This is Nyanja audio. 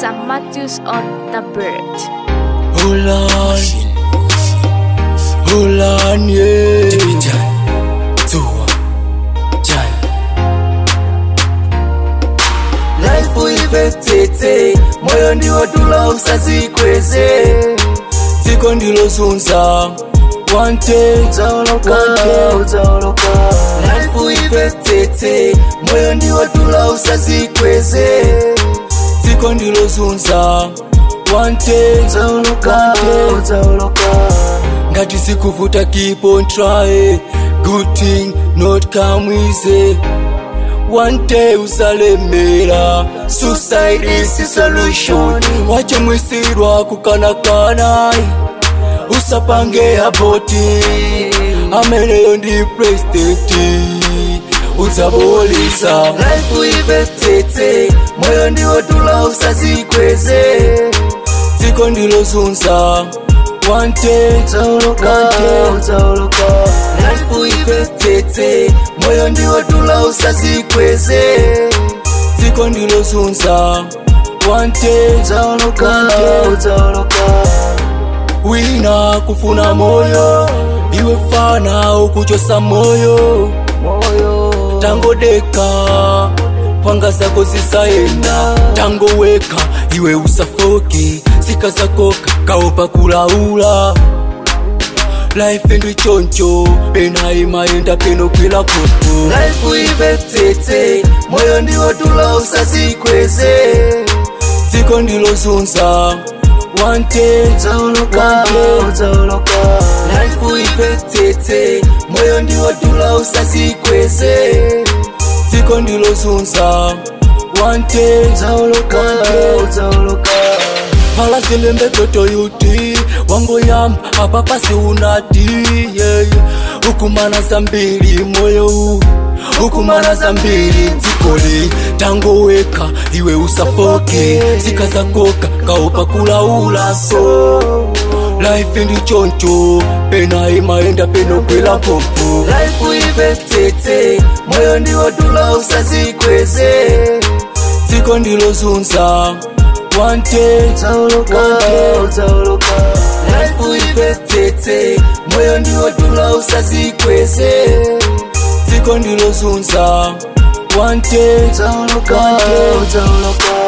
Sam Matthews on the bird. Hold on, hold on, yeah. Life uivetete, moyo ndiwo tula usazikweze, dziko ndilo zunza wante Utaoloka, wante utaoloka. Life uivetete, moyo ndiwo tula usazikweze, dziko ndilo zunza wante Utaoloka, wante utaoloka. ngati zikuvuta keep on try good thing not come easy one day usalemera suicide is solution wachomwisirwa kukanakana usapange aboti ameneyo ndi president udzabolisa life uivetete moyo ndiwo tula usazikweze dziko ndilo zunza wante Utaoloka, wante utaoloka. life uivetete moyo ndiwo tula usazikweze dziko ndilo zunza wante Utaoloka, wante utaoloka. wina kufuna moyo iwe fana ukuchosa moyo Moyo. tangodeka panga zako zisayenda tangoweka iwe usafoke sika zakoka kaopa kulaula life ndi choncho pena imayenda peno kwila kopo life uivetete moyo ndiwo tula usazikweze dziko ndilo zunza wante Utaoloka, Wante. utaoloka. life uivetete moyo ndiwo tula usazikweze dziko ndilo zunza wante Utaoloka, Wante. utaoloka. phala zilembe toto yuti wangoyamba apa pasi unati yeah. ukumana zambiri moyo huu ukumana zambiri dzikoli tangoweka iwe usafoke zika zakoka kaopa kulaula so life ndi choncho pena imayenda peno kwela popo life uivetete moyo ndiwo tula usazikweze dziko ndilo zunza wante Utaoloka, Wante. utaoloka. life uivetete moyo ndiwo tula usazikweze dziko ndilo zunza wante Utaoloka, Wante. utaoloka.